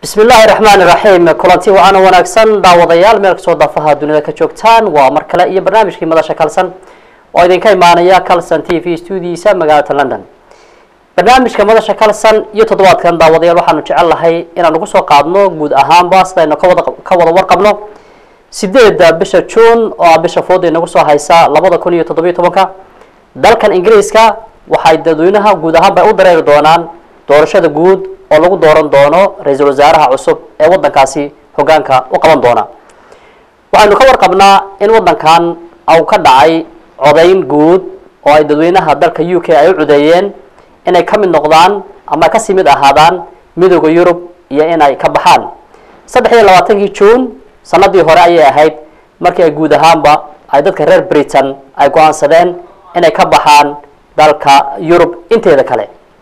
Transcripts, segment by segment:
bismi illaahi raxmaani raxiim kulanti wacaana wanaagsan daawadayaal meel kastoo daafaha dunida ka joogtaan waa mar kale iyo barnaamijkii madasha kalson oo idinka imaanaya calson t v stuudiisa magaalada london barnaamijka madasha calson iyo toddobaadkan daawadayaal waxaanu jecel lahay inaan ugu soo qaadno guud ahaanba sidaynu kawada ka wada warqabno sideedda bisha june oo ah bisha fooda inagu soo haysa labada kun iyo toddobiyo tobanka dalkan ingiriiska waxay dadweynaha guud ahaanba u dareeri doonaan doorashada guud oo lagu dooran doono ra-iisul wasaaraha cusub ee waddankaasi hoggaanka u qaban doona waxaynu ka warqabnaa in waddankan au ka dhacay codayn guud oo ay dadweynaha dalka u k ay u codeeyeen inay ka mid noqdaan ama ay kasii mid ahaadaan midooda yurub iyo inay ka baxaan saddex iyo labaatankii june sanadii hore ayay ahayd markii ay guud ahaanba ay dadka reer britain ay go-aansadeen inay ka baxaan dalka yurub inteeda kale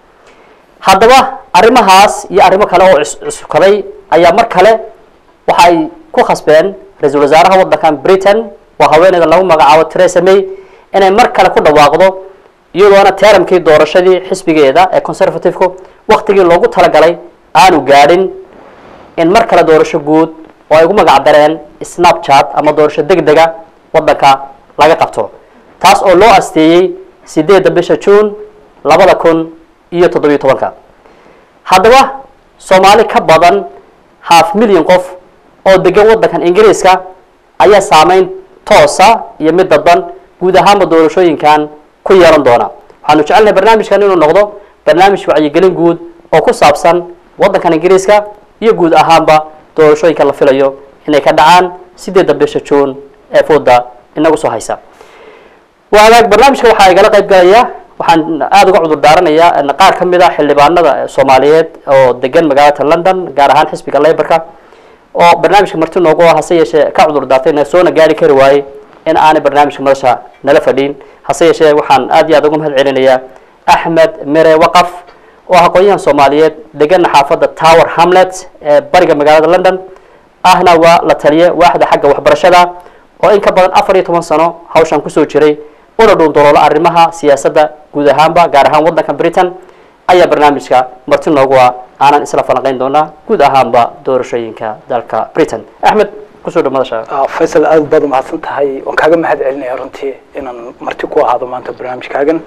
haddaba arrimahaas iyo arrimo kale oo cusukaday ayaa mar kale waxa ay ku khasbeen ra-iisul wasaaraha waddankan britain waa haweeneyda lagu magacaabo teresa may inay mar kale ku dhawaaqdo iyadoona teramkii doorashadii xisbigeeda ee conservative-ku waktigii loogu talagalay aanu gaadhin in mar kale doorasho guud oo ay ugu magac dareen snapchat ama doorasho deg dega waddanka laga qabto taas oo loo asteeyey sideedda bisha june labada kun iyo toddobiyo tobanka haddaba soomaali ka badan half million qof oo degan waddankan ingiriiska ayaa saameyn toosa iyo mid dadban guud ahaanba doorashooyinkan ku yeelan doona waxaanu jecelnahay barnaamijkan inuu noqdo barnaamij wacyigelin guud oo ku saabsan waddankan ingiriiska iyo guud ahaanba doorashooyinka la filayo inay ka dhacaan sideedda bisha june ee fooda inagu soo haysa waagaag barnaamijka waxaa igala qayb galaya waxaan aada uga cudur daaranayaa qaar ka mid a xildhibaanada soomaaliyeed oo degan magaalada london gaar ahaan xisbiga laborka oo barnaamijka marti noogu ah hase yeeshee ka cudur daartay na soona gaari kari waayey in aanay barnaamijka madasha nala fadhiin hase yeeshee waxaan aad iyo aad uga mahad celinayaa axmed mere waqaf oo ah aqoon-yahan soomaaliyeed degana xaafadda tower hamlet ee bariga magaalada london ahna waa la taliye waaxda xagga waxbarashada oo in ka badan afar iyo toban sano hawshan kusoo jiray una dhuundoloolo arrimaha siyaasadda guud ahaanba gaar ahaan waddanka britain ayaa barnaamijka marti noogu ah aanan isla falanqeyn doonaa guud ahaanba doorashooyinka dalka britain axmed kusoo dhow madasha faysal aada baad umahadsan tahay waan kaaga mahad celinaya runtii inaan marti ku ahaado maanta barnaamijkaagan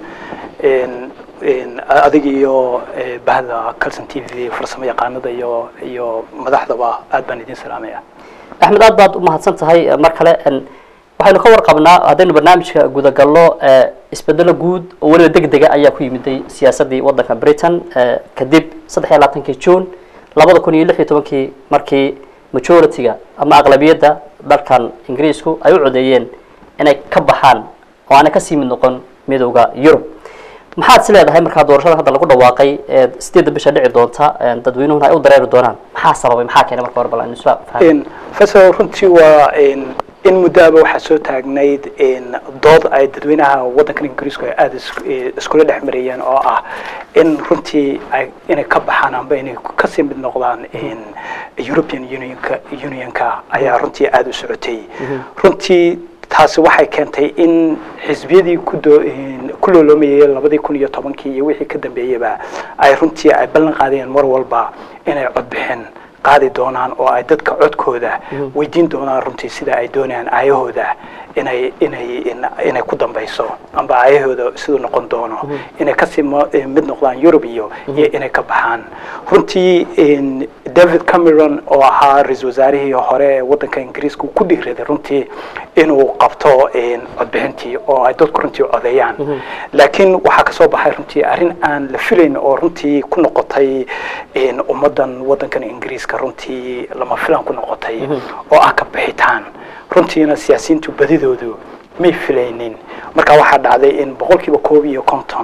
adig iyo bahda calson t v farsamo yaqaanada iyo iyo madaxdaba aad baan idin salaamaya axmed aad baad umahadsan tahay mar kale waxaynu ka warqabnaa haddaynu barnaamijka gudagalno isbedelo guud oo weliba deg dega ayaa ku yimiday siyaasaddii waddanka britain kadib saddex iyo labaatankii june labada kun iyo lix iyo tobankii markii majority-ga ama aqlabiyadda dalkan ingiriisku ay u codeeyeen inay ka baxaan oo aanay kasii mid noqon midooda yurub maxaad is leedahay markaa doorashada hadda lagu dhawaaqay ee sideedda bisha dhici doonta dadweynuhuna ay u dareeri doonaan maxaa sababay maxaa keenay marka hore bal aan isfa faysal runtii waa in muddoaba waxaa soo taagnayd dood ay dadweynaha waddankan ingiriisku ay aada iskula dhex marayeen oo ah in runtii ay inay ka baxaan amba inay kasii mid noqdaan european unionka unionka ayaa runtii aada u socotay runtii taasi waxay keentay in xisbiyadii kudo ku looloomayay labadii kun iyo tobankii iyo wixii ka dambeeyaba ay runtii ay ballan qaadeen mar walba inay codbixin qaadi doonaan oo ay dadka codkooda weydiin doonaan runtii sida ay doonayaan aayahooda inay inay inay ku dambayso amba aayahooda siduu noqon doono inay kasii mid noqdaan yurub iyo iyo inay ka baxaan runtii david cameron oo ahaa ra-iisul wasaarihii hore ee waddanka ingiriiska ku dhiiraday runtii inuu qabto codbixintii oo ay dadku runtii codeeyaan laakiin waxaa kasoo baxay runtii arrin aan la filayn oo runtii ku noqotay ummaddan waddankan ingiriiska runtii lama filan ku noqotay oo ah ka bixitaan runtiina siyaasiyiintu badidoodu may filaynin marka waxaa dhacday in boqolkiiba koob iyo konton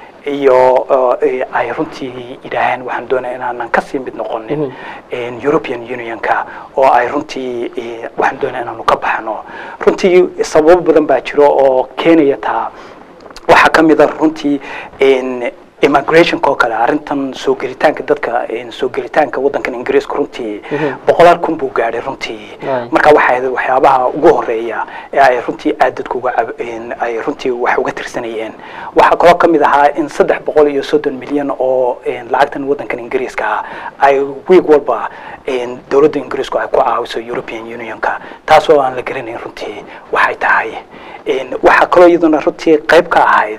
iyo ay runtii yidhaaheen waxaan doonaya inaanan kasii mid noqonin european unionka oo ay runtii waxaan doonaya inaanu ka baxno runtii sababo badan baa jiro oo keenaya taa waxaa ka mid a runtii immigrationka oo kale arrintan soo gelitaanka dadka soo gelitaanka waddankan ingiriiska runtii boqolaal kun buu gaadhay runtii marka waxay waxyaabaha ugu horeeya ee ay runtii aad dadku uga ay runtii wax uga tirsanayeen waxaa kaloo ka mid ahaa in saddex boqol iyo soddon milyan oo lacagtan waddankan ingiriiska ah ay wiig walba dowladda ingiriisku ay ku caawiso european unionka taas oo aan la garanayn runtii waxay tahay waxaa kaloo iyaduna runtii qayb ka ahayd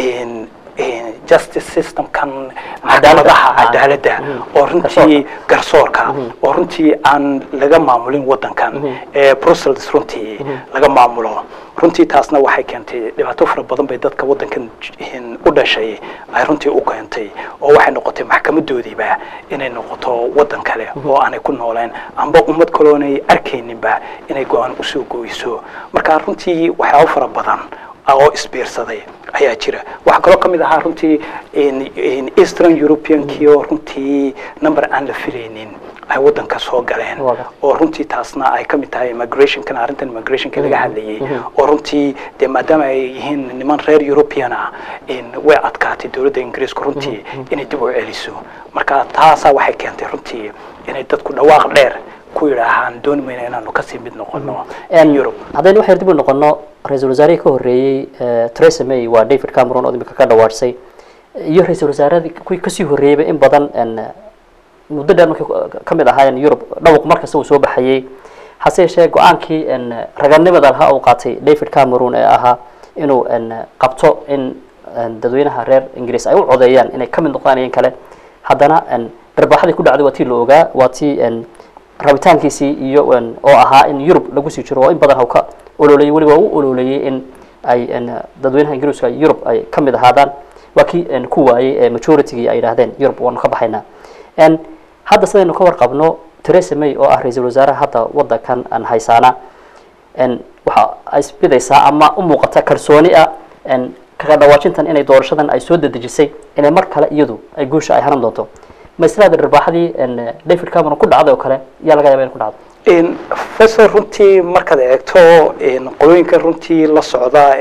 justice systemkan maxkamadaha cadaaladda oo runtii garsoorka oo runtii aan laga maamulin waddankan ee brussels runtii laga maamulo runtii taasna waxay keentay dhibaato fara badan bay dadka waddankan u dhashay ay runtii u keentay oo waxay noqotay maxkamadoodiiba inay noqoto waddan kale oo aanay ku nooleen amba ummad kaloonay arkayninba inay go-aan usoo gooyso marka runtii waxyaabo fara badan oo isbiirsaday ayaa jira waxaa kaloo kamid ahaa runtii eastern europeankii oo runtii number aan la filaynin ay waddanka soo galeen oo runtii taasna ay kamid tahay immigrationkan arrintan immigrationka laga hadlayay oo runtii dee maadaama ay yihiin niman reer european ah way adkaatay dowladda ingiriiska runtii inay dib u celiso marka taasaa waxay keentay runtii inay dadku dhawaaq dheer ku yidhaahaan dooni mayna inaanu kasii mid noqono yurub haddaynu waxaynu dib u noqono ra-iisul wasaarihii ka horreeyey theresa may waa david cameron oo imika ka dhawaadhsay iyo ra-iisul wasaaradii kuwii kasii horreeyeyba in badan muddo dheer markay ka mid ahaayeen yurub dhawaq markasta uu soo baxayey hase yeeshee go-aankii raganimada lahaa uu qaatay david cameron ee ahaa inuu qabto in dadweynaha reer ingiriis ay u codeeyaan inay ka mid noqdaan kale haddana darbaaxadii ku dhacday waa tii la ogaa waa tii rabitaankiisii iyo oo ahaa in yurub lagu sii jiro oo in badan haw ka ololeeyey weliba u ololeeyey in ay dadweynaha ingiriiska yurub ay ka mid ahaadaan waa kii ku waayey ee majoritygii ay yidhaahdeen yurub waanu ka baxaynaa hadda sidaynu ka warqabno theresa may oo ah ra-iisul wasaaraha hadda waddankan aan haysaana waxa ay isbidaysaa ama u muuqata kalsooni ah kaga dhawaajintan inay doorashadan ay soo dedejisay inay mar kale iyadu ay guusha ay hanan doonto ma islaada dharbaaxadii david cameron ku dhacday oo kale yaa laga yaba in ku dhacdo professor runtii markaad eegto qolooyinka runtii la socda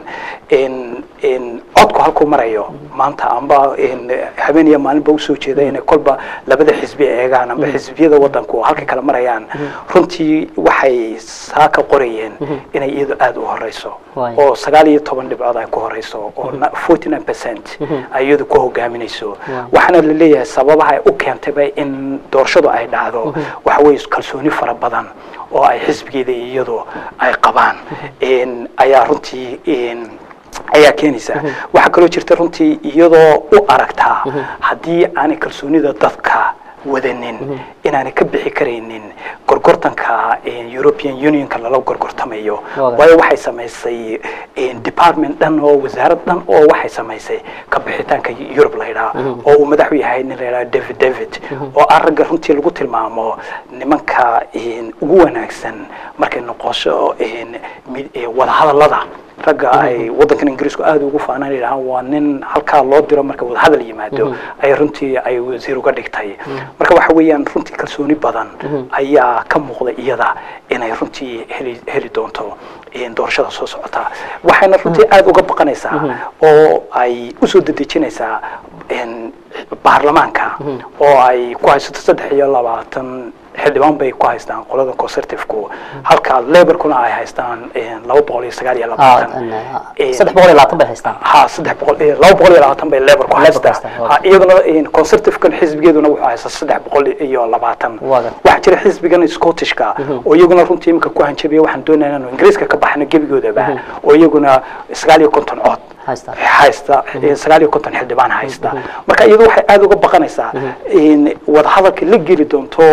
codku halkuu marayo maanta amba habeen iyo maalinba usoo jeeda inay kolba labada xisbi eegaan amba xisbiyada waddanku halkay kala marayaan runtii waxay saa ka qorayeen inay iyadu aada u horeyso oo sagaal iyo toban dhibcood ay ku horeyso oo forty nine percent ay iyadu ku hogaaminayso waxaana la leeyahay sababaha ay u keentayba in doorashadu ay dhacdo waxa weeye kalsooni fara badan oo ay xisbigeeda iyadu ay qabaan ayaa runtii ayaa keenaysa waxaa kaloo jirta runtii iyadoo u aragtaa haddii aanay kalsoonida dadka wadanin inaanay ka bixi karaynin gorgortanka european unionka lala gorgortamayo waayo waxay samaysay department dhan oo wasaarad dhan oo waxay samaysay ka bixitaanka yurub la yidhaha oo uu madaxu yahay nin la yidhaha david david oo ah ragga runtii lagu tilmaamo nimanka ugu wanaagsan markay noqosho wadahadallada ragga ay waddankan ingiriisku aada ugu faanaan yidhahaan waa nin halkaa loo diro marka wadahadal yimaado ay runtii ay wasiir uga dhigtay marka waxa weeyaan runtii kalsooni badan ayaa ka muuqda iyada inay runtii heli heli doonto doorashada soo socota waxayna runtii aada uga baqanaysaa oo ay usoo dedejinaysaa baarlamaanka oo ay ku haysato saddex iyo labaatan xildhibaan bay ku haystaan qolada conservative-ku halka laborkuna ay haystaan laba boqol iyo sagaal iyo labaatan saddex boqol iyo labaatan bay haystaan ha saddex boqol laba boqol iyo labaatan bay laborku haystaa ha iyaduna conservative-kan xisbigeeduna wuxuu haystaa saddex boqol iyo labaatan waxaa jira xisbigan scottishka oo iyaguna runtii iminka ku hanjabiya waxaan doonaya inaanu ingiriiska ka baxno gebigoodaba oo iyaguna sagaal iyo konton cod haysta sagaal iyo konton xildhibaan haysta marka iyadu waxay aada uga baqanaysaa wadahadalka la geli doonto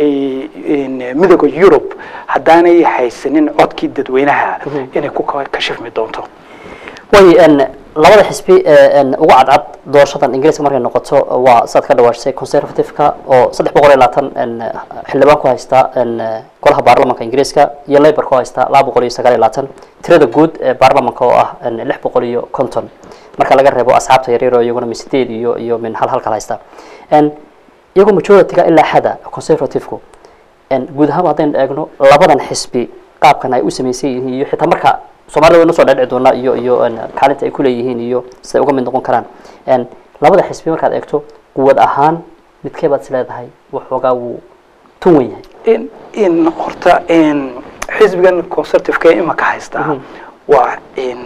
midooda yurub haddaanay haysanin codkii dadweynaha inay ku kashifmi doonto way labada xisbi ugu cadcad doorashadan ingiriiska markay noqoto waa saad ka dhawaashay conservative-ka oo saddex boqol iyo labaatan xildhibaan ku haysta golaha baarlamanka ingiriiska iyo labour ku haysta laba boqol iyo sagaal iyo labaatan tirada guud ee baarlamanka oo ah lix boqol iyo konton marka laga reebo asxaabta yaryar oo iyaguna min sideed iyo iyo min hal halkal haysta iyagoo majority-ga ilaa xada conservative-ku guud ahaanba haddaynu eegno labadan xisbi qaabkan ay u samaysan yihiin iyo xitaa marka soomaalida waynu soo dhadhici doonaa iyo iyo kaalinta ay kuleeyihiin iyo siday uga mid noqon karaan labada xisbi markaad eegto quwad ahaan midkee baad is leedahay waxoogaa wuu tun wen yahay in horta xisbigan conservative-ka imaka haystaa waa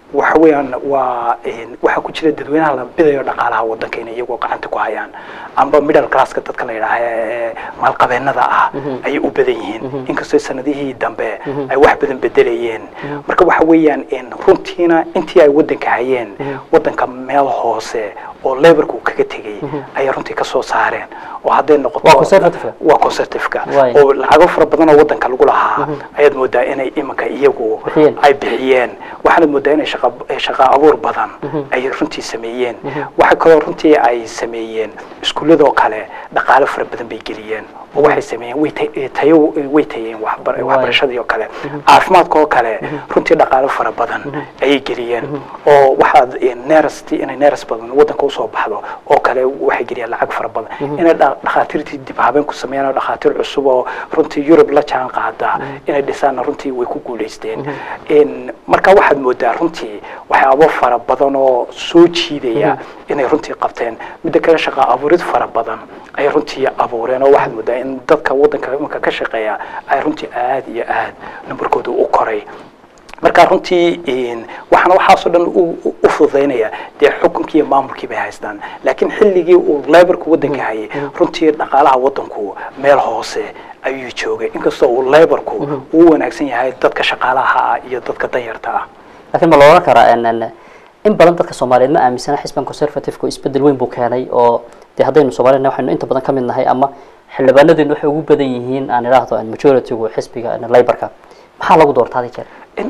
waxa weeyaan waa waxaa ku jira dadweynaha la bidayo dhaqaalaha waddanka inay iyagoo gacanta ku hayaan amba middle classka dadka la yidhaaha ee maalqabeennada ah ayay u badan yihiin inkastoo sanadihii dambe ay wax badan bedelayeen marka waxa weeyaan runtiina intii ay waddanka hayeen waddanka meel hoose oo laborku kaga tegay ayay runtii ka soo saareen oo hadday noqoto waa conservativeka oo lacago fara badan oo waddanka lagu lahaa ayaad moodaa inay iminka iyagu ay bixiyeen waxaanad moodaa inay shaqa abuur badan ay runtii sameeyeen waxa kaloo runtii ay sameeyeen iskuulladoo kale dhaqaalo fara badan bay geliyeen oo waxay sameeyeen way tayo way tayeen waxbarashadii oo kale caafimaadka oo kale runtii dhaqaalo fara badan ayay geliyeen oo waxaad nerst inay neres badan waddanka usoo baxdo oo kale waxay geliyeen lacag fara badan inay dhakhaatiirtii dib habeen ku sameeyaan oo dhakhaatiir cusub oo runtii yurub la jaan qaada inay dhisaanna runtii way ku guulaysteen marka waxaad moodaa runtii waxyaabo fara badan oo soo jiidaya inay runtii qabteen midda kale shaqa abuurid fara badan ay runtii abuureen oo waxaad moodaa in dadka waddanka imanka ka shaqeeya ay runtii aad iyo aad numbarkooda u koray marka runtii waxaana waxaasoo dhan u fududaynaya dee xukunkii iyo maamulkii bay haystaan laakiin xilligii uu laborku waddanka hayay runtii dhaqaalaha waddanku meel hoose ayuu joogay inkastoo uu laborku uu wanaagsan yahay dadka shaqaalaha ah iyo dadka danyarta ah laakiin ma la odhan karaa in badan dadka soomaaliyeed ma aaminsana xisban conservativeka isbedel weyn buu keenay oo dee haddaynu soomaalina waxaynu inta badan ka mid nahay ama xildhibaanadeenu waxay ugu badan yihiin aan idhaahdo majoritygu xisbiga laborka maxaa lagu doortaa hadi jeer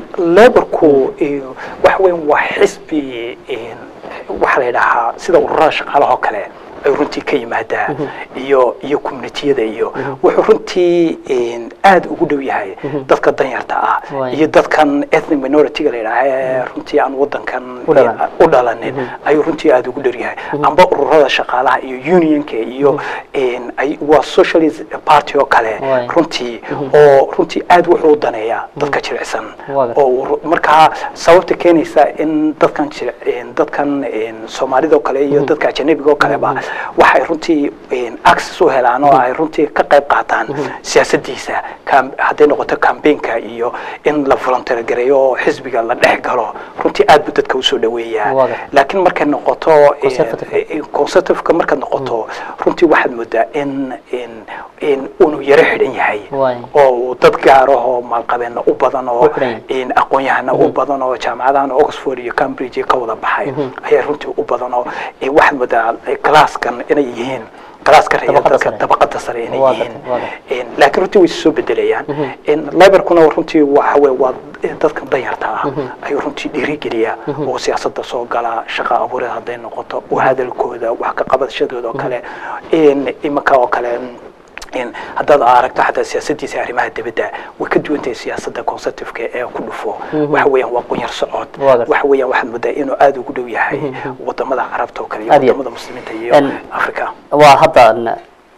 laborku waxa weyan waa xisbi waxaa la yidhaahaa sida ururada shaqaalaha oo kale ay runtii ka yimaadaa iyo iyo communitiyada iyo wuxuu runtii aada ugu dhow yahay dadka danyarta ah iyo dadkan ethnic minority-ga la yidhaaha ee runtii aan waddankan u dhalanin ayuu runtii aada ugu dhow yahay amba ururada shaqaalaha iyo unionka iyo waa socialist party oo kale runtii oo runtii aada wuxuu daneeyaa dadka jilicsan oo markaa sababta keenaysa in dadkan dadkan soomaalida oo kale iyo dadka ajanabiga oo kaleba waxay runtii access u helaan oo ay runtii ka qayb qaataan siyaasaddiisa hadday noqoto cambaynka iyo in la volunteer gareeyo oo xisbiga la dhex galo runtii aad buu dadka usoo dhaweeyaa laakiin markay noqoto conservativeka markaad noqoto runtii waxaad moodaa in in unu yaro xidhan yahay oo dad gaarahoo maalqabeena u badan oo aqoon-yahana u badan oo jaamacadahan oxford iyo cambridge ka wada baxay ayaa runtii u badan oo waxaad moodaa classkan inay yihiin galaaska reeya dadka dabaqada sare inay yihiin laakiin runtii way soo bedelayaan laborkuna runtii waxa wey waa dadka danyarta ah ayuu runtii dhiirigeliyaa oo siyaasadda soo gala shaqa abuureed hadday noqoto oo hadalkooda wax ka qabadashadooda oo kale imanka oo kale haddaad aragto xataa siyaasadiisa arrimaha dibadda way ka duwan tahay siyaasadda conservativeka ee ku dhufo waxa weeyaan waa qunyar socod waxa weeyaan waxaad moodaa inuu aada ugu dhow yahay wadamada carabta oo kale iyo wadamada muslimiinta iyo africa waa hadda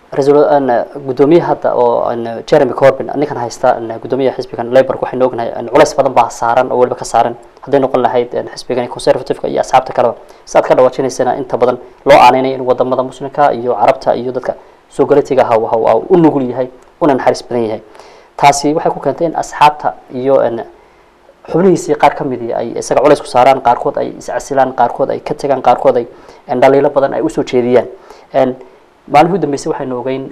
gudoomiye hadda oo jeremy corbin ninkan haysta gudoomiyaha xisbigan labork waxaynu ognahay culays badan baa saaran oo weliba ka saaran hadday noqon lahayd xisbigan conservativeka iyo asxaabta kaleba si aad ka dhawaajinaysana inta badan loo aaneynay in wadamada muslimka iyo carabta iyo dadka soo galatiga ha u nugul yahay una naxariis badan yahay taasi waxay ku keentay in asxaabta iyo xubnihiisii qaar ka midi ay isaga culays ku saaraan qaarkood ay iscasilaan qaarkood ay ka tegaan qaarkood ay dhaliilo badan ay usoo jeediyaan maalmihii u dambeysay waxaynu ogeyn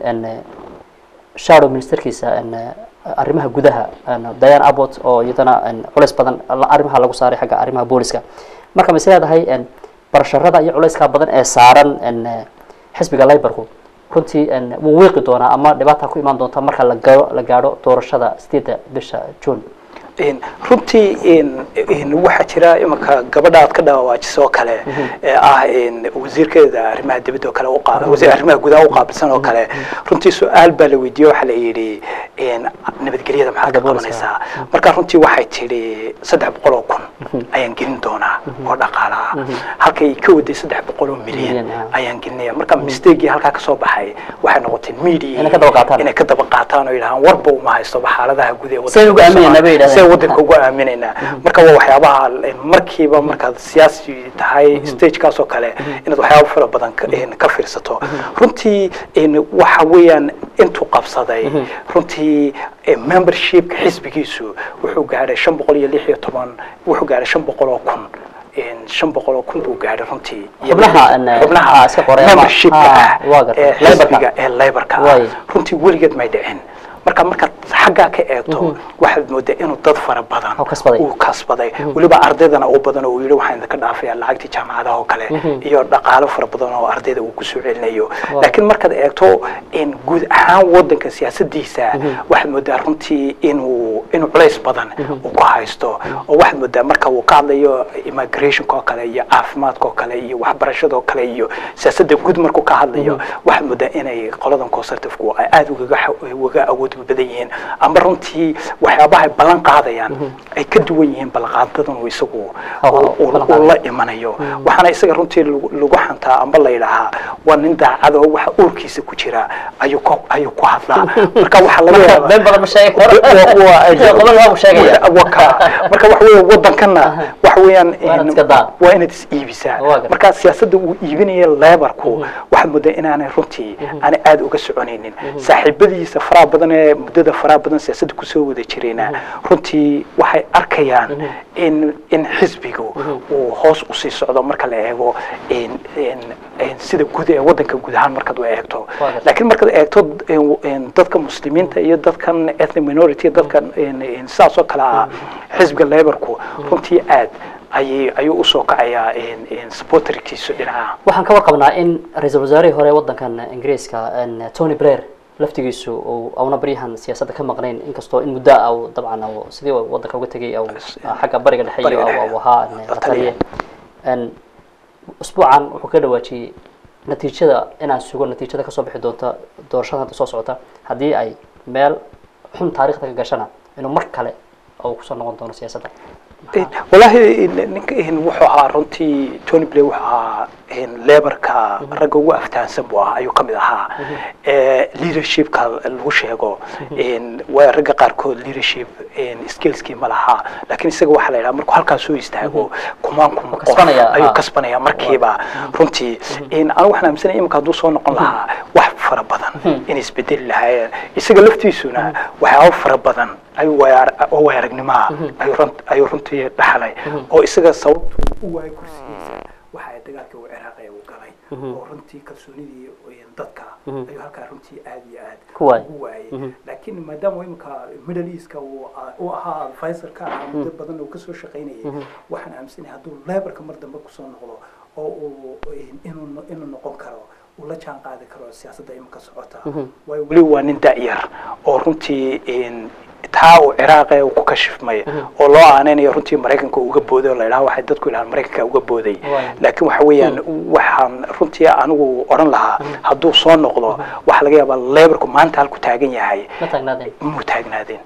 shadow ministerkiisa arrimaha gudaha diane abbott oo iyadana culays badan arrimaha lagu saaray xagga arrimaha booliska marka mas leedahay barasharada iyo culayska badan ee saaran xisbiga liborku runtii wuu wiiqi doonaa ama dhibaata ku imaan doonta marka la gao la gaadho doorashada sideedda bisha june runtii waxaa jira imanka gabadha aad ka dhawaajiso oo kale ee ah wasiirkeeda arrimaha dibadda oo kale wasiir arrimaha gudaha u qaabilsan oo kale runtii su-aal baa la weydiiyey waxaa la yidhi nabadgelyada maxaad ka qabanaysaa marka runtii waxay tidhi saddex boqol oo kun ayaan gelin doonaa oo dhaqaalaha halkay ka waday saddex boqol oo milyan ayaan gelinaya marka mistakii halkaa kasoo baxay waxay noqotay media inay ka daba qaataan oo yidhahaan warba uma haysto xaaladaha guud ee wadanka ugu aaminaynaa marka waa waxyaabaha markiiba markaad siyaasi tahay stagekaas oo kale inaad waxyaaba fara badan ka fiirsato runtii waxa weeyaan intuu qabsaday runtii membershipka xisbigiisu wuxuu gaadhay shan boqol iyo lix iyo toban wuxuu gaadhay shan boqol oo kun shan boqol oo kun buu gaadhay runtii Xubnaha, en, xubnaha ah, iska qoray ama- membershipka ah, ah waa gartay. ee Labourka. xisbiga ee laborka ah Waay. runtii weligeed may dhicin marka markaad xaggaa ka eegto waxaad moodaa inuu dad fara badan Oo kasbaday. uu kasbaday weliba ardaydana u badan oo uu yidhi waxaan idinka dhaafaya lacagtii jaamacadaha oo kale iyo dhaqaalo fara badan oo ardayda uu kusoo celinayo laakiin markaad eegto in guud ahaan wadanka siyaasadiisa waxaad moodaa runtii inuu inuu culays badan uu ku haysto oo waxaad moodaa marka uu ka hadlayo immigrationka oo kale iyo caafimaadka oo kale iyo waxbarashada oo kale iyo siyaasadda guud markuu ka hadlayo waxaad moodaa inay qoladan conservative-ku ay aada ugaga xa- uga awood badan yihiin ama runtii waxyaabaha ay ballan qaadayaan ay ka duwan yihiin ballanqaadadan uu isagu Oh, oh, uu- uu- ballan uu qaadayo. la imanayo waxaana isaga runtii lagu lagu xantaa amba la yidhaahaa waa nin daacad oo waxa uurkiisa ku jira ayuu ku ayuu ku hadlaa marka waxaa laga yaabaa been badan ma sheegi karo Wa- wa- qodob waa uu sheegaya waka marka waxa weeye wadankana waxa weeyaan Waa inaad in- iska daa. waa inaad is iibisaa Waa gartay. marka siyaasadda uu iibinaya lebarku waxaad moodaa inaanay runtii aanay aada uga soconaynin saaxiibadiisa faraha badan ee muddada faraha badan siyaasadda kusoo wada jirayna runtii waxay arkayaan in in xisbigu uu hoos usii socdo marka la eego in- in- in sida guud ee wadanka guud ahaan markaad u eegto Waa gartay. laakiin markaad eegto in- in dadka muslimiinta iyo dadkan ethnic minority dadkan in- in sidaas oo kale ah xisbiga laborku runtii aad ayay ayuu usoo kacayaa in- in supporterkiisu dhinaca waxaan ka warqabnaa in ra-iisul wasaarihii hore wadankan ingiriiska en, tony blair laftigiisu uu auna baryahan siyaasadda ka maqnayn inkastoo in muddo ah uu dabcan uu sidii uu wadanka uga tegay au xagga bariga dhexe iyo Bariga au- dhexe. au ahaa en, La la taliye. taliye En, usbuucan wuxuu ka dhawaajiyey natiijada inaan sugo natiijada kasoo bixi doonta doorashada hadda soo socota haddii ay meel xun taariikhda ka gashana inuu mar kale uu kusoo noqon doono siyaasadda wallaahi ninka wuxuu ahaa runtii tony blair wuxuu ahaa lebarka ragga ugu aftahansan buu ahaa ayuu kamid ahaa leadershipka lagu sheego waa ragga qaarkood leadership skillskii ma laha laakiin isaga waxaa la yidhaha markuu halkaas soo istaago kumaan kun qof kasbanaya, ayuu ah. kasbanaya markiiba runtii anigu waxaan aaminsanaya iminka hadduu soo noqon lahaa wax fara badan inay isbedeli lahaayeen isaga laftiisuna waxyaabo fara badan ayuu waaya- oo waayaragnimaa ayuu run- ayuu runtii dhaxlay oo isaga sababtu u waayay kursigiisa waxa ay dagaalka uu ciraaqay uu galay oo runtii kalsoonidii dadka ayuu halkaa runtii aad iyo aad Ku waayay. ugu waayay laakiin maadaama imika middle eastka uu a- uu ahaa advisorka ahaa muddo badan uu kasoo shaqaynayay waxaan aaminsanahay hadduu lebarka mar dambe kusoo noqdo oo uu inuu inuu noqon karo uu la jaan qaadi karo siyaasadda imika socota waayo weli waa nin da'yar oo runtii in- taa uu ciraaqe uu ku kashifmay oo loo aaneynayo runtii maraykanka uga booday oo la yidhaha waxay dadku yidhahaan maraykanka uga booday Waayo. laakiin waxa weeyaan waxaan runtii anigu odhan lahaa hadduu soo noqdo waxaa laga yaabaa lebarku maanta halku taagan yahay ma taagnaadeen muu taagnaadeen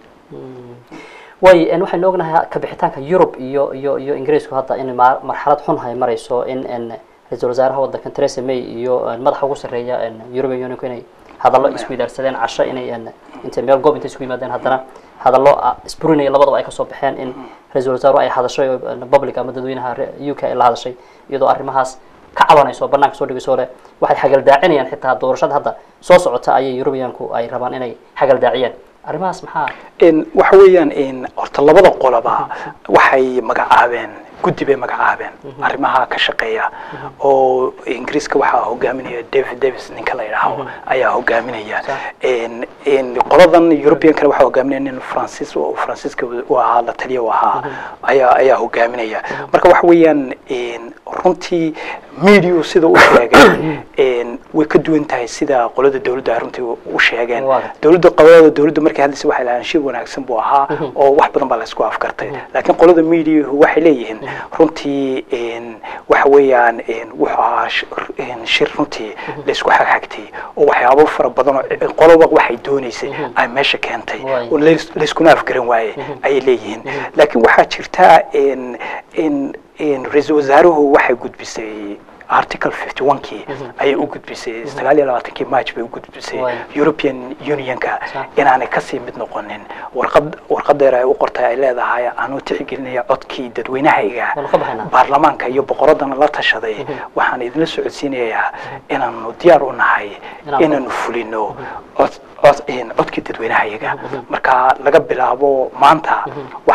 way en waxaynu ognahay kabixitaanka yurub iyo iyo iyo ingiriisku hadda in ma- marxalad xun hay marayso in en ra-iisul wasaaraha wadankan theresa may iyo en madaxa ugu sarreeya en european unionku inay hadallo isweydaarsadeen casho inay en intay meel goob intay isku yimaadeen haddana hadallo ah, isburinaya labadaba ay kasoo baxeen in ra-iisul wasaaruhu ay hadashay oo en public ama dadweynaha re- u k ay la hadashay iyadoo arrimahaas ka cabanayso banaanka soo dhigayso le waxay xagaldaacinayaan xitaa doorashada hadda soo socota ayay europeanku ay rabaan inay xagaldaaciyaan arrimahaas maxaa in waxa weeyaan in horta labada qoloba waxay magacaabeen guddi bay magacaabeen arrimaha ka shaqeeya oo ingiriiska waxaa hogaaminaya david davis ninka la yidhaaho ayaa hogaaminaya in in qoladan europeankana waxaa hogaaminaya nin francis oo francisca u ahaa la taliya u ahaa ayaa ayaa hogaaminaya marka waxa weeyaan in runtii media sida u sheegay in way ka duwan tahay sida qolada dowladda ay runtii u sheegeen Waa. dowladda qolada dowladda markay hadlaysa waxay lahayn shir wanaagsan buu ahaa oo wax badan baa la isku afkartay laakiin qolada mediahu waxay leeyihiin runtii in waxa weeyaan in wuxuu ahaa sh- in shir runtii la isku xagxagtay oo waxyaabo fara badan oo qoloba waxay doonaysay ay meesha keentay Waay. oo lais- layskuna afgaran waaye ayay leeyihiin laakiin waxaa jirta in in in ra-iisul wasaaruhu waxay gudbisay article 51kii ayay u gudbisay sagaal iyo labaatankii march bay u gudbisay Waay. european unionka Sax. inaanay kasii mid noqonin warqad warqadeer ay u qortay ay leedahay anuu tixgelinaya codkii dadweynahayga Waanu ka baxaynaa. baarlamaanka iyo boqoradana la tashaday waxaan idinla socodsiinayaa inaanu diyaar u nahay Inaan- inaanu fulino cod cod in codkii dadweynahayaga marka laga bilaabo maanta waxaan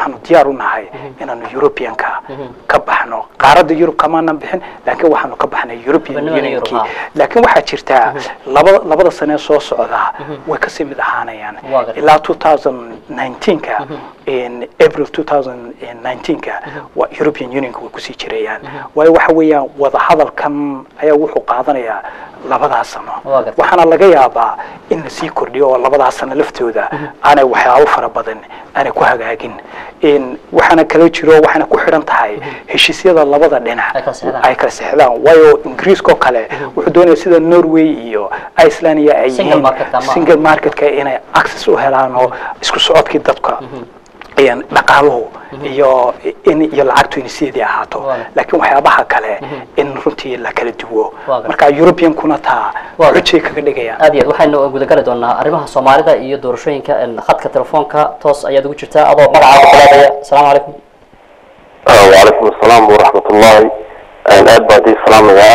waxaanu diyaar u nahay inaanu europeanka ka baxno qaaradda yurub kamaanan bixin laakiin waxaanu ka baxnay european Xubinimada Yurub, unionkii ha. laakiin waxaa jirtaa labada labada sane soo socda way kasii mid ahaanayaan Waa gartay. ilaa 2019ka in april 2019ka waa european unionka way kusii jirayaan waayo waxa weeyaan wadahadalkan ayaa wuxuu qaadanayaa labadaas sano Waa gartay. waxaana laga yaabaa in la sii kordhiyo oo labadaas sano laftooda aanay waxyaabo fara badan aanay ku hagaagin in waxaana kala jiro waxaana ku xidhan tahay heshiisyada labada dhinac Ay kala sexdaan. ay kala sexdaan waayo ingiriiska oo kale wuxuu doonaya sida norway iyo iceland iyo ay Single yihiin market ama- single marketka inay access u helaan oo isku socodkii dadka ayaan dhaqaaluhu iyo in iyo lacagtu in sideedii ahaato Waa. laakiin waxyaabaha kale in runtii la kala duwo Waa gartay. marka europeankuna taa Waa xujay kaga dhigayaan aad iyo aad waxaynu gudagali doonaa arrimaha soomaalida iyo doorashooyinka een, khadka telefoonka toos ayaad ugu jirtaa adoo magacaaga bilaabaya asalaamu calaykum وعليكم السلام ورحمة الله أنا أد بعدي السلام يا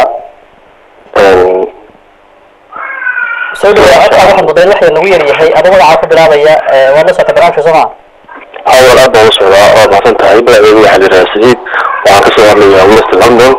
soo dhawaad codkaa waxaa mudayn waxay nagu yar yahay adoo magacaaga ka bilaabaya ee, waad la socota barnaamijka soo maa أول أد وصل وضعت هاي بلا يبي حد الرئيسي وعكس لي وست لندن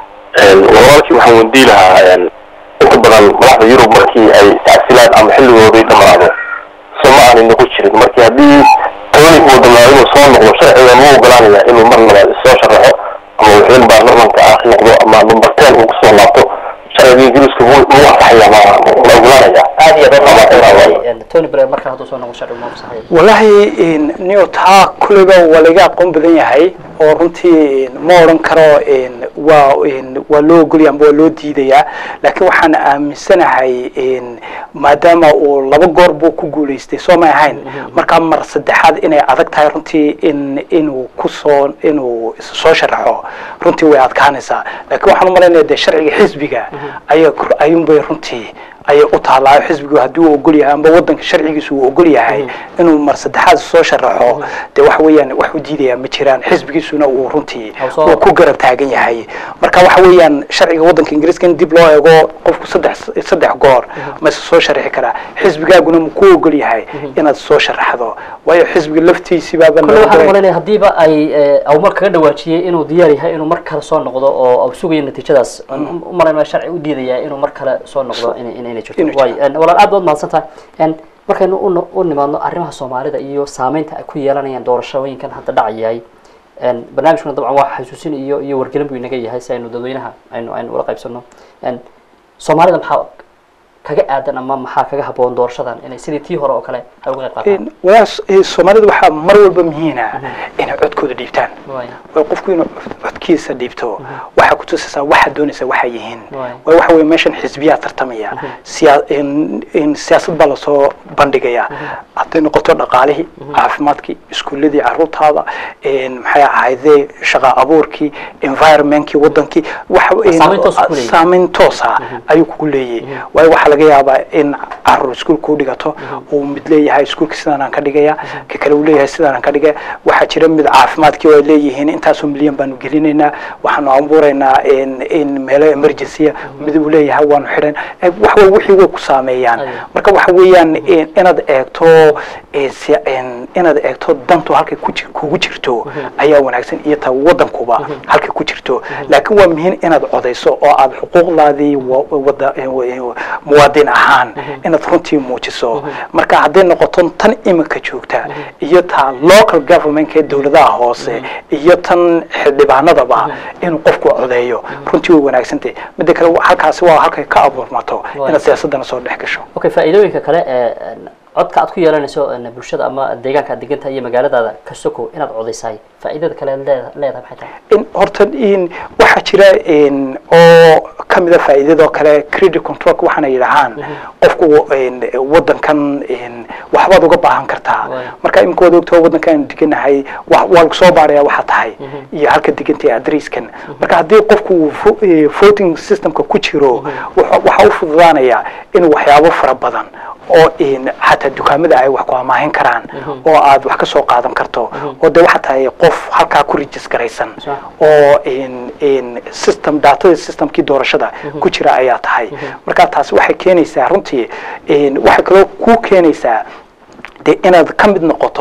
ولكن محمد دي لها inta badan madaxda yurub markii ay tacsilaan ama xilligoodii dhamaado soma aan inagu jirin markii haddii tobanik uu dhamaado inuu soo noqdo sharciga ma ogolaanaya inuu mar labaad soo sharaxo ama wixin baarlamanka ah noqdo ama number ten uu kusoo laabto sharciga ingiriiska wuu wuu ansaxaya ma la ogolaanaya aad iyo aad Ama waa inaa- een, tony blair marka hadduu soo noqo sharci ma fasaxayo wallaahi in nio taa kulliba waa laga aqoon badan yahay oo runtii in ma odhan karo in waa in waa loo ogolya amba waa loo diidayaa laakiin waxaan aaminsanahay in maadaama uu laba goor buu ku guulaystay soo may ahayn markaa mar saddexaad inay adag tahay runtii in inuu kusoo inuu is soo sharaxo runtii way adkaanaysaa laakiin waxaan u malaynaya dee sharciga xisbiga ayaa ayuunbay runtii ayay u taallaa xisbigu haddii uu ogol yahay amba wadanka sharcigiisu uu ogol yahay inuu mar saddexaad soo sharaxo dee waxa weeyaan wax u diidaya ma jiraan xisbigiisuna uu runtii Au soo- uu ku garab taagan yahay marka waxa weeyaan sharciga wadanka ingiriiska in dib loo eego qofku saddex saddex goor ma is soo sharixi karaa xisbigaaguna ma ku ogol yahay inaad soo sharaxdo waayo xisbiga laftiisibaaba kulle waxaan umalaynaya haddiiba ay ee, au mar kaga dhawaajiyey inuu diyaar yahay inuu mar kale soo noqdo oo au sugayo natiijadaas u malaynaya sharci u diidaya inuu mar kale soo noqdo in in- inay Inay jirto jirto. waay een, walaal aad baad mahadsan tahay een, markaynu u no- u nimaadno arrimaha soomaalida iyo saameynta ay ku yeelanayaan doorashooyinkan hadda dhacayay een, barnaamijkuna dabcan waa xasuusin iyo iyo wargelin buu inaga yahay si aynu dadweynaha aynu aynu ula qaybsano een, soomaalida maxaa kaga aadan ama maxaa kaga haboon doorashadan inay sidii tii hore oo kale ay uga qayb qaataan walaas soomaalida waxaa mar walba muhiina inay codkooda dhiibtaan Waay. way qofku inuu codkiisa dhiibto waxaa kutusaysaa waxaad doonaysaa waxay yihiin Waay. way waxa weye meeshan xisbiyaa tartamaya siyaa in in siyaasad baa lasoo bandhigaya hadday noqoto dhaqaalihii caafimaadkii iskuuladii caruurtaada in maxay ahayde shaqa abuurkii environmentkii wadankii waxa Saameyn toos ku leeyahay. saameyn toosa ayuu kugu leeyahay waayo waxaa laga yaabaa in caruur iskuulka u dhigato uu mid leeyahay iskuulka sidaanaan ka dhigaya ka kale uu leeyahay sidaanaan ka dhigaya waxaa jira mid caafimaadkii oo ay leeyihiin intaasoo milyan baanu gelinaynaa waxaanu abuuraynaa in in meelo emergencya mid uu leeyahay waanu xidhan Eh, wax wa wixii way ku saameeyaan Ayo. marka waxa weeyaan in- inaad eegto eh, si- in- inaad eegto dantu halkay ku jir- kugu jirto ayaa wanaagsan iyo ta wadankuba halkay ku jirto laakiin waa muhiim inaad codayso oo aad xuquuqdaadii wa- wada eh, wa- eh, muwaadin ahaan inaad runtii muujiso marka hadday noqoto tan iminka joogta iyo ta local governmentka ee dowladaha hoose iyo tan xildhibaanadaba inuu qofku codeeyo runtii way wanaagsantahay midda kale wa- halkaasi waa halkay ka abuurmato Waay. inaad siyaasadana soo dhex gasho okay faa'iidooyinka kale ee een, codka aad ku yeelanayso een, bulshada ama deegaanka aad degantahay iyo magaaladaada ka soko inaad codaysaay faa'iidada kale aad leeda- leedahay maxay tahay in horta in waxaa jira in oo kamida faa'iidadoo kale credit controlka waxaana yidhahaan qofku in wadankan in waxbaad uga baahan kartaa Waay. marka imika waad ogtoo wadankan deganahay wa- waa lagu soo baaraya waxa tahay iyo halka degantay adresskan marka haddii qofku uu vo- eh, voting systemka ku jiro wuxuu- waxaa u fududaanaya inuu waxyaabo fara badan oo in xataa dukaamada ay wax ku amaahin karaan oo aad wax ka soo qaadan karto oo de waxaa tahay qof halkaa ku rijis garaysan Sax. oo in in system datada systemkii doorashada ku jira ayaa tahay marka taasi waxay keenaysaa runtii in waxay kaloo ku keenaysaa de inaad ka mid noqoto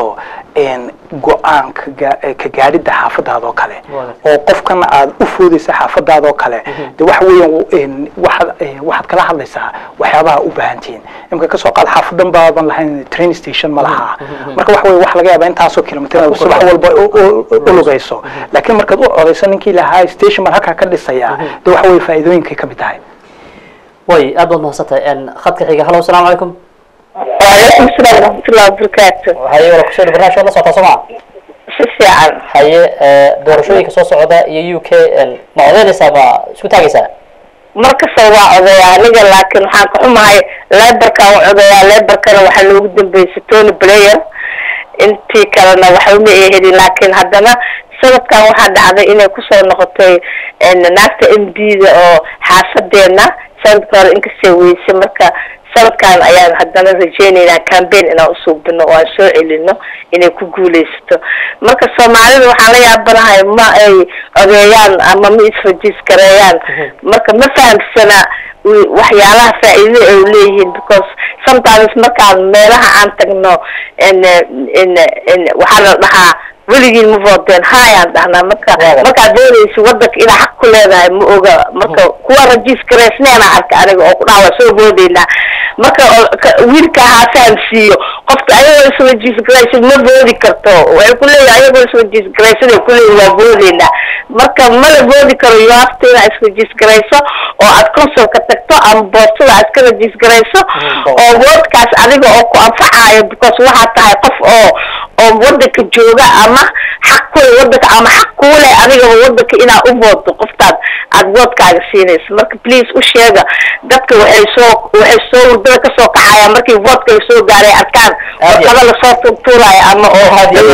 een, go-aan ka gaa- eh, ka gaadhidda xaafadaada oo kale Waaw. oo qofkan aad u foodaysa xaafadaada oo kale de waxa weeyaan een, waxaad eh, waxaad kala hadlaysaa waxyaabaha u baahan tihiin imika kasoo qaad xaafadan baaban lahayn train station ma laha marka waxa weye waxa laga yaabaa intaasoo kilomitr inaad subax walba u- u- u lugayso laakiin markaad u codayso ninkii lahaa station baan halkaa ka dhisaya de waxa weye faa'iidooyinkay ka mid tahay way aad baad mahadsantahay n khadka xiga hallo asalaamu calaykum وعليكم السلام ورحمة الله وبركاته haye wala kusoo barnaamij waad la socotaa soo maa si fiican haye doorashooyinka soo socda iyo u k ma odaynaysaa ma isku taagaysaa markasta waa odayaa aniga laakiin waxaan ka xumahay leberkaan u odayaa leberkana waxaa loogu dambeysay tony blayer intii kalena waxba ma ay helin laakiin haddana sanadkan waxaa dhacday inay kusoo noqotay naagta m d da oo xaafadeena sanadka hore inkastay weysay marka sanadkan ayaan haddana rajeynaynaa cambaign inaan usuubino oo aan soo celino inay ku guuleysato marka soomaalida waxaan la yaabanahay ma ay odeeyaan ama ma isrejiskareeyaan marka ma fahamsana wi- waxyaalaha faa'iidada ay leeyihiin because sometimes markaan meelaha aan tagno n n n waxaa la dhahaa weligiin ma voodeen hayaan dhahnaa marka Waaw. markaad doonaysa wadanka inaa xaq ku leedahay ma oga marka kuwa registraysneena arka aniga oo ku dhaha waa soo boodeynaa marka oo- ka- wiilka ahaa fahamsiiyo qofka ayagoo isregistraysan ma boodi karto waxay ku leeyihin ayagoo isregistraysan ay kuleeyihin waa boodeynaa marka mala boodi karo you have to inaa isregistrayso oo aad consulka tagto ama boostada aad iska registrayso oo woodkaas adiga oo ku anfacayo because waxaa tahay qof oo oo wadanka jooga ama xaq kule wadanka ama xaq kuule adigaba wadanka inaa u boodo qoftaad aad woodkaaga siinayso marka please u sheega dadka waxay soo waxay soo wardada kasoo kacayaan markii voodka la soo gaaray arkaan Aad iyo- warqada lasoo tuurtuurayo ama oo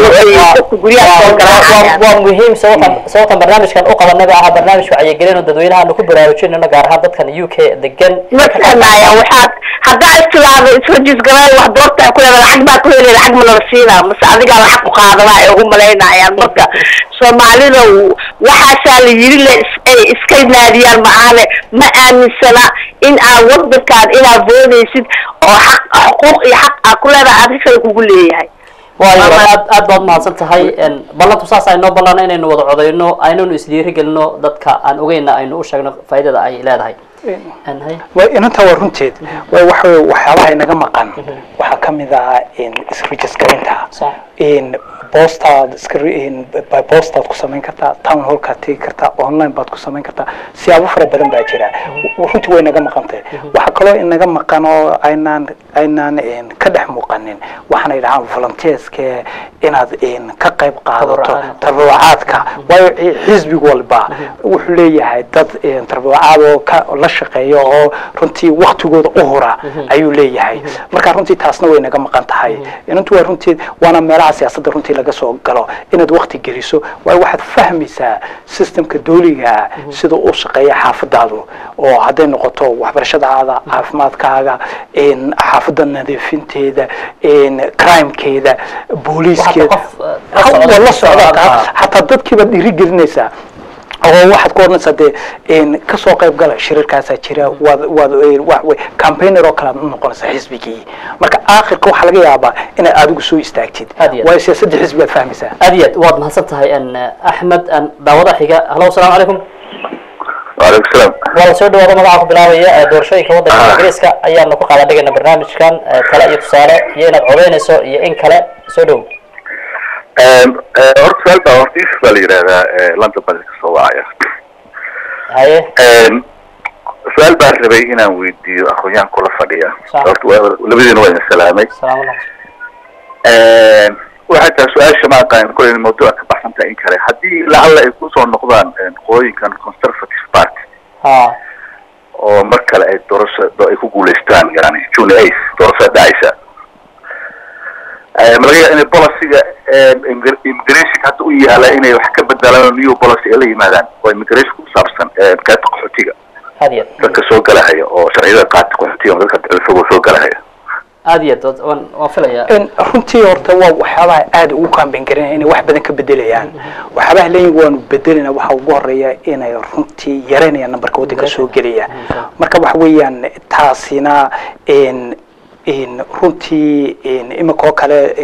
dadka guryaha soo garaacayaan waa muhiim sababtan sababtan barnaamijkan u qabanaba aha barnaamij wacyigelin oo dadweynaha aanu ku baraarujinayno gaar ahaan dadkan u k degan ma fahmaya waxaad haddaa istilaado isregisgaray wax doortaa ku leeda lacag baa ku helay lacag ma lala siinaa mase adigaa lacag ku qaadaba ay ugu malaynayaan marka soomaalida w- waxaasaa la yiri le is- ay iska naadiyaan maahane ma aaminsana in aad wadankaan inaad boodaysid oo xaq xuquuq iyo xaq aa ku leedahay adiga kale kugu leeyahay waayo Mama- aad aad baad mahadsan tahay ballantu saas aynoo ballana inaynu wada codayno aynanu isdhiirigelino dadka aan ogeyna aynu u sheegno faa'iidada ay leedahay Een, haye. way inantaa waa runteed way waxa weye waxyaabaha inaga maqan waxaa ka mid ah isregistraynta Sax. in boostaad iska in by boostaad ku samayn kartaa town hallkaad tegi kartaa online baad ku samayn kartaa siyaabo fara badan baa jira W- runtii way inaga maqantay waxaa kaloo inaga maqan oo aynaan aynaan in ka dhex muuqanin waxaana yidhahaan volunteerske inaad in ka qayb qaadato Tabarucaad. tabarucaadka waayo ci- xisbi walba wuxuu leeyahay dad een, tabarucaad oo ka la shaqeeya oo runtii waktigooda u hura ayuu leeyahay marka runtii taasna way naga maqan tahay inantu waa runtii waana meelaha siyaasadda runtii laga soo galo inaad wakti geliso waayo waxaad fahmaysaa systemka dawliga sida u shaqeeya xaafadaadu oo hadday noqoto waxbarashadaada caafimaadkaaga een, xaafadda nadiifinteeda een, crimekeeda booliiskeeda qof, eh, la socda- waa la socda Ah. hataa dadkiibaad dhiirigelinaysaa oo waxaad ku odhanaysaa dee een, kasoo qayb gala shirarkaasaa jira waad waad een, wax wey campaigner oo kale aad u noqonaysaa xisbigii marka aakhirka waxaa laga yaabaa inaad adigu soo istaagtid Aad iyo aad. waayo siyaasadda xisbigaad fahmaysaa aad iyo aad waad mahadsan tahay n axmed n daawada xiga hallo asalaamu calaykum waalaikum salaam waa la soo dhawaada magaca ku bilaabaya ee doorashooyinka waddanka Ah. ingiriiska ayaanu ku qaada dhigayna barnaamijkan ee tale iyo tusaale iyo inaad codeynayso iyo in kale soo dhow horta su-aal baa horta yusuf baa la yidhahdaa london baa ka soo wacaya haye su-aal baan rabay inaan weydiiyo aqoon-yahan kula fadhiya Sax. horta waa- labadiina waa idin salaamay salaam allah waxay tahay su-aasha ma aqaan kole mawduuca ka baxsan tahay in kale haddii lacalla ay kusoo noqdaan qooyinkan conservative party ha oo mar kale ay doorasho ay ku guuleystaan yani june eight doorashada dhacaysa ma laga yaaba inay policyga immigration hadda u yaala inay wax ka bedelaan oo new policy ay la yimaadaan oo immigration ku saabsan qaybta qaxootiga aad iyo aad dadka soo galahaya oo sharciyada qaata qaxootiga oo dadka dalfog soo galahaya aad iyo aad waan waan filayaa In runtii horta waa waxyaabaha aada ugu kaambeyn garinaya inay wax badan ka bedelayaan waxyaabaha leeyihin waanu bedelina waxa ugu horeeya inay runtii yareynayaan nambarka waddanka soo gelaya marka waxa weeyaan taasina in in runtii in imika oo kale in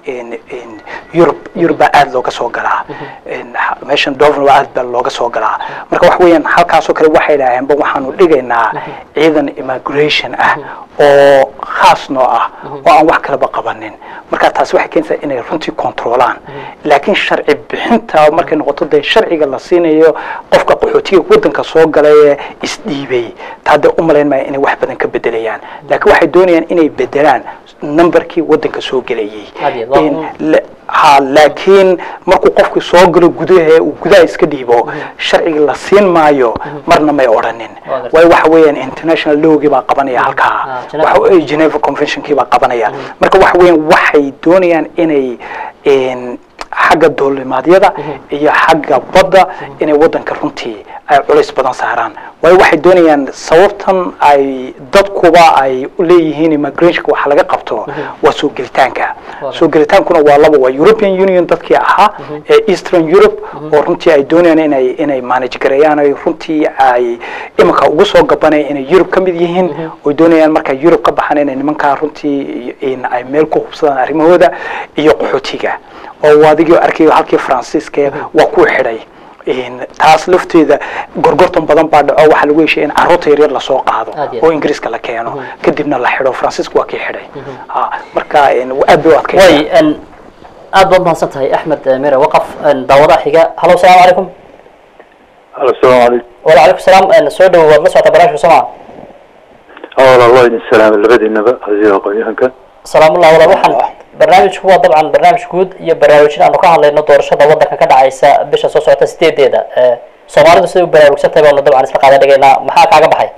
in- in yurub yurub baa aada looga soo galaa In ha- meeshan dover baa aad baa looga soo galaa marka waxa weeyaan halkaasoo kale waxay idhaaheenba waxaanu dhigaynaa ciidan immigration ah oo khaas noo ah oo aan wax kalaba qabanin marka taasi waxay keenaysaa inay runtii controlaan laakiin sharci bixinta markay noqoto dee sharciga la siinayo qofka qaxootiga waddanka soo galay ee isdhiibay taa dee u malayn maya inay wax badan ka bedelayaan laakiin waxay doonayaan inay bedelaan numberkii waddanka soo gelayay Had iyo waa In un- la- ha laakiin markuu qofku soo galo gudaha uu gudaha iska dhiibo sharciga la siin maayo marna may odhanin Waa gartay. waayo waxa weeyaan international lawgii baa qabanaya halkaa Ah, Geneva. waxa weeye Geneva Conventionkii baa qabanaya marka waxa weeyaan waxay doonayaan inay een, xagga duulimaadyada iyo xagga badda inay waddanka runtii ay culays badan saaraan waayo waxay doonayaan sababtan ay dadkuba ay u leeyihiin immigrationka waxa laga qabto waa soo gelitaanka Waa soo gelitaankuna waa laba waa European Union dadkii ahaa ee Eastern Europe oo runtii ay doonayaan inay inay manage gareeyaan ay runtii ay iminka ugu soo gabanaya inay Europe ka mid yihiin oo doonayaan marka Europe ka baxaan inay nimankaa runtii in ay meel ku hubsadaan arrimahooda iyo qaxootiga oo adigii arkayo halkii Faransiiska waa ku xidhay in taas lafteeda gorgortan badan baa dhaco waxaa lagu heshay in carruurta yaryar lasoo qaado Aad iyo aad. oo ingiriiska la keeno kadibna la xidho faransiiska waa kii xidhay ha marka in aad bay u adkay way n aad baad mahadsan tahay axmed eh, mire waqaf n daawadaha xiga halo asalaamu calaykum asalaamu calaykum waalaikum salaam n soo dhawo waad la socota barnaamijka soomaa awal allah idin salaamay labadiinaba hasiida aqoon-yahanka salaamullah walaal waxaan barnaamijku waa dabcan barnaamij guud iyo baraarujin aanu ka hadlayno doorashada waddanka ka dhacaysa bisha soo socota sideedeeda Eh, soomaalidu siday u baraarugsan tahay baanu dabcan isla qaadan dhigaynaa maxaa kaaga baxay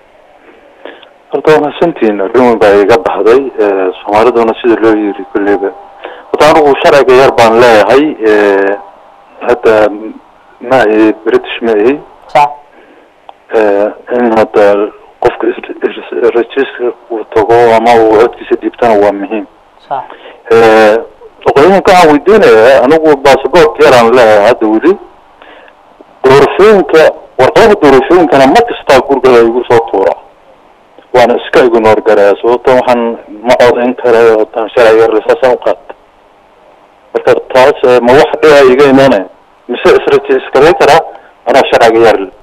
horta waa mahadsantihiin arrin weyn baa iga baxday Eh, soomaaliduna sida loo yiri kulleyba horta anigu sharciga yar baan leeyahay Eh, hadda ma ahi british ma ahi sax Eh, in hadda qofka is- is- register uu tago ama uu codkiisa dhiibtana waa muhiim sax Eh, aqoonyahanka waxaan weydiinayaa anigu basaboort yaraan leeyahay hadda weli doorashooyinka warqadaha doorashooyinkana mar kastaa gurigada igu soo tuura waana iska ignore garaya sababto waxaan ma codayn karayo tan sharciga yar saasaan u qaata marka taas eh, ma wax dhiba iga imaanaya mise isrejistaray karaa anaa sharciga yar leh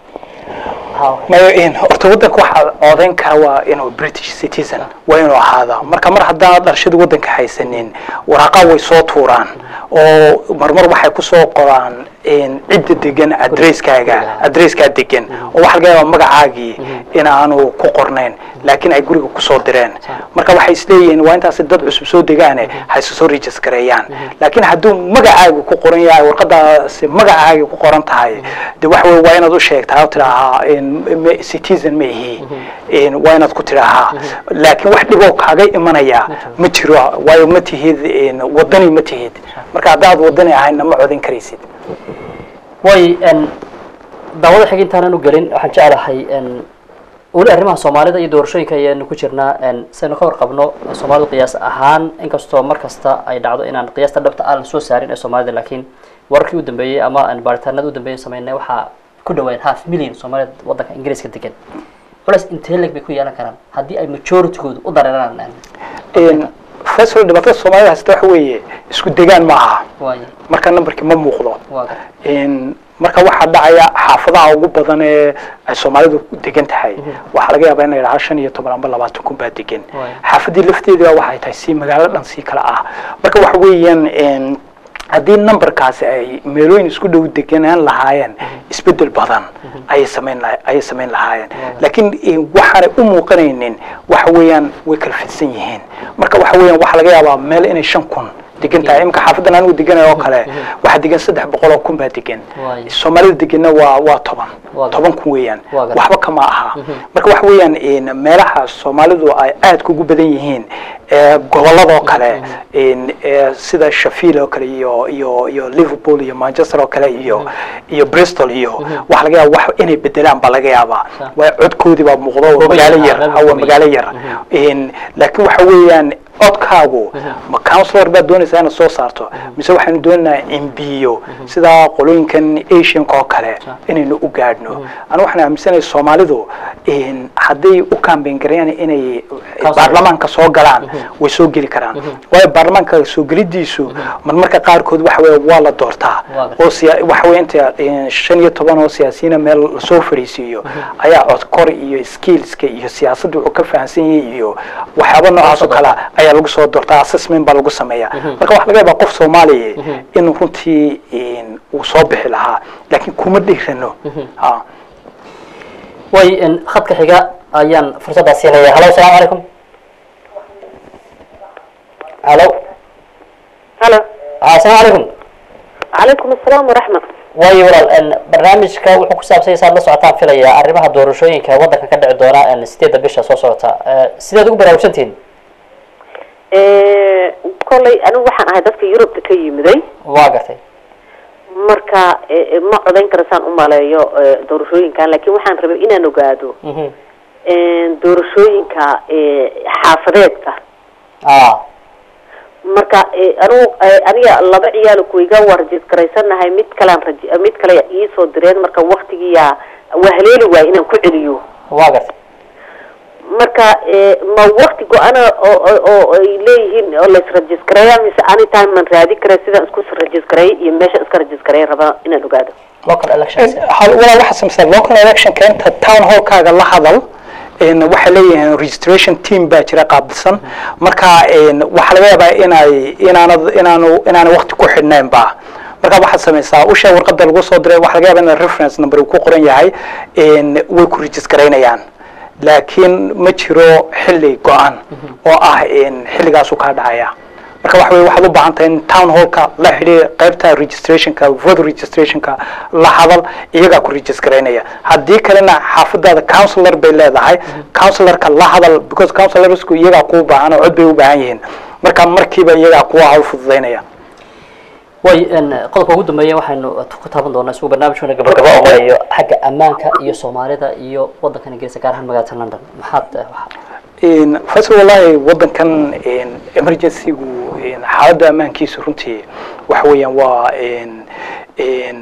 ha mayo in horta waddanka waxaa codayn kara waa inuu british citizen waa inuu ahaada marka mar haddaan dhalashada waddanka haysanin waraaqa way soo tuuraan oo marmar waxay kusoo qoraan in cidda degan adresskaaga adresskaa degan oo waxa laga yaabaa magacaagii in aanu ku qornayn laakiin ay guriga kusoo direen marka waxay isleeyihiin waa intaasi dad cusub soo degaane ha isu soo registareeyaan laakiin hadduu magacaaga ku qoran yahay warqadaasi magacaaga ku qoran tahay de waxa wey waa inaad u sheegtaa oo tidhaahaa in ma- citizen ma ihi in waa inaad ku tidhaahaa laakiin wax dhiboo kaaga imanaya ma jiro waayo ma tihid in wadani ma tihid marka haddaad wadani ahayna ma codin karaysid way n daawada xig intaanan u gelin waxaan jeclahay n weli arrimaha soomaalida iyo doorashooyinka ayaanu ku jirnaa n saynu ka warqabno soomaalidu qiyaas ahaan inkastoo mar kasta ay dhacdo inaan qiyaasta dhabta aan soo saarin ee soomaalida laakiin wararkii u dambeeyey ama aan baaritaanada u dambeeyey sameynay waxaa ku dhawaad half million soomaalida waddanka ingiriiska degan culays intee leg bay ku yeelan karaan haddii ay majoritygoodu u dareeraan in fasal dhibaatada soomaalida haysta waxa weeye isku degaan ma aha waay marka numberkii ma muuqdo waa gar in marka waxaa dhacaya xaafadaha ugu badan ee ay soomaalidu degan tahay waxaa laga yaabaa in la yidhaha shan iyo toban amba labaatan kun baa degan Waay. xaafadii lafteeda waxay tahay si magaalo dhan si kale ah marka waxa weeyaan in haddii numberkaasi ay meelooyin isku dhow deganaan lahaayeen isbedel badan ayay samayn laha ayay samayn lahaayeen laakiin eh, waxaanay u muuqanaynin waxa weeyaan way kala fidsan yihiin marka waxa weeyaan waxaa laga yaabaa meel inay shan kun degan tahay imika xaafadan anigu deganayo oo kale waxaa degan saddex boqol oo kun baa degan Waay. soomaalida deganna waa waa toban Waa gar- toban kun weeyaan Waa gar- waxba kama aha marka waxa weeyaan in meelaha soomaalidu ay aadka ugu badan yihiin ee gobolladoo kale in ee sida Sheffield oo kale iyo iyo iyo Liverpool iyo Manchester oo kale iyo iyo Bristol iyo waxa laga yaabaa wax inay bedelaan baa laga yaabaa Sa- waa codkoodii baa muuqdo oo Goobo magaalo yar, yar ah, hawa goobo magaalo yar. yar in laakiin waxa weeyaan codkaagu ma ka counselor baad doonaysaa inaad soo saarto mise waxaanu doonaynaa embiyo sida qolooyinkan asianka oo kale inaynu u gaadhno anigu waxaan aaminsanahay soomaalidu in hadday u campaign gareeyaan inay baarlamaanka soo galaan way soo geli karaan waayo baarlamaanka soo gelidiisu marmarka qaarkood waxa weeye waa la doortaa Waa oo siya waxa weeye inta eh, shan iyo toban oo siyaasiyiina meel lasoo fariisiiyo ayaa codkor iyo skillska iyo siyaasadda wuxuu ka fahansan yahay iyo waxyaaba noocaas oo kale ah ayaa lagu soo doortaa assessment baa lagu sameeyaa marka waxa laga yaabaa qof soomaaliya in runtii in uu soo bixi lahaa laakiin kuma dhiirano ha way in khadka xiga ayaan fursaddaa siinaya halo asalaamu calaykum halo halo ah, asalaamu calaykum calaykum asalaam waraxmat waayo walaal n barnaamijka wuxuu ku saabsan yahay saad la socotaan filaya arrimaha doorashooyinka waddanka ka dhici doona n sideedda bisha soo socota Eh, sideed ugu baraarugsantihiin kolley anigu waxaan ahay dadka yurubta ka yimiday waa gartay marka eh, eh, ma codayn kara saan u maleeyo eh, doorashooyinkan laakiin waxaan rabay inaan ogaado Mhm. doorashooyinka eh, xaafadeedka ah marka eh, anigu eh, aniga laba ciyaal kuiga waa rajisgaraysanahay mid kalean raji mid kale iisoo direen marka waktigiyaa waa haleeli waay inaan ku celiyo waa gartay marka eh, ma wakti go-ana oo oo- oo ay leeyihiin oo laisrajisgareeya mise anytime man raadi kara sidaan isku rajisgareey iyo meesha iska rajisgareey rabaa inaan ogaado local elections hal- walaa waxaa sameysaa local electionka inta town hallkaaga la hadal een, waxay leeyihiin registration team baa jira qaabilsan marka een, waxaa laga yaabaa inay inaanad inaanu inaanay waqti ku xidhnayn ba marka waxaad sameysaa usha warqada lagu soo diray waxaa laga yaabaa in reference number uu ku qoran yahay een, way ku registraynayaan laakiin ma jiro xilli go-an oo ah een, xilligaasuu kaa dhacaya marka waxa weye waxaad u baahan tahay in town hallka la xidhiir qaybta registrationka voter registrationka la hadal iyagaa ku registraynaya haddii kalena xaafadaada counselor bay leedahay counselorka la hadal because counselorsku iyagaa kuu baahan oo cod bay u baahan yihiin marka markiiba iyagaa kuwa hawl fududaynaya way n qodobka ugu dambeeya waxaynu ku taaban doonaa isagoo barnaamijkuna gabagaba oo marayo xagga ammaanka iyo soomaalida iyo waddankan ingiriiska gaar ahaan magaalada london maxaad eh, waxa- In- first wallahi waddankan in emergency-gu in xaaladda ammaankiisa runtii waxa weeyaan waa in in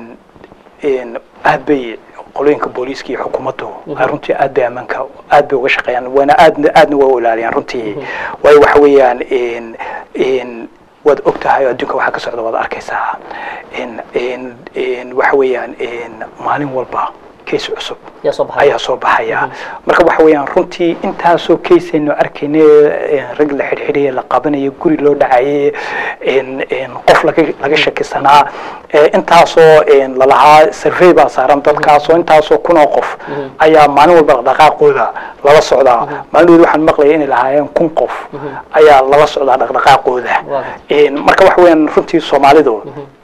in aad bay qolooyinka booliiska iyo xukuumaddu ay runtii aad bay ammaanka aad bay uga shaqeeyaan waana aadna aadna waa u ilaaliyaan runtii waayo waxa weeyaan in in waad og tahay oo adduunka waxa ka socda waad arkaysaa in in in waxa weeyaan in maalin walba case cusub yaa soo baxaya ayaa soo baxaya marka waxa weeyaan runtii intaasoo kaysaynu arkaynay eh, rag la xidhxidhaya la qabanayo guri loo dhacayay in- in qof laga laga shakisanaa eh, intaasoo in lalahaa survey baa saaran dadkaasoo intaasoo kun oo qof ayaa maalin walba dhaqdhaqaaqooda lala socdaa maalin waxaan maqlayay inay lahaayeen kun qof ayaa lala socdaa dhaqdhaqaaqooda Waaw. In- marka waxa weeyaan runtii soomaalidu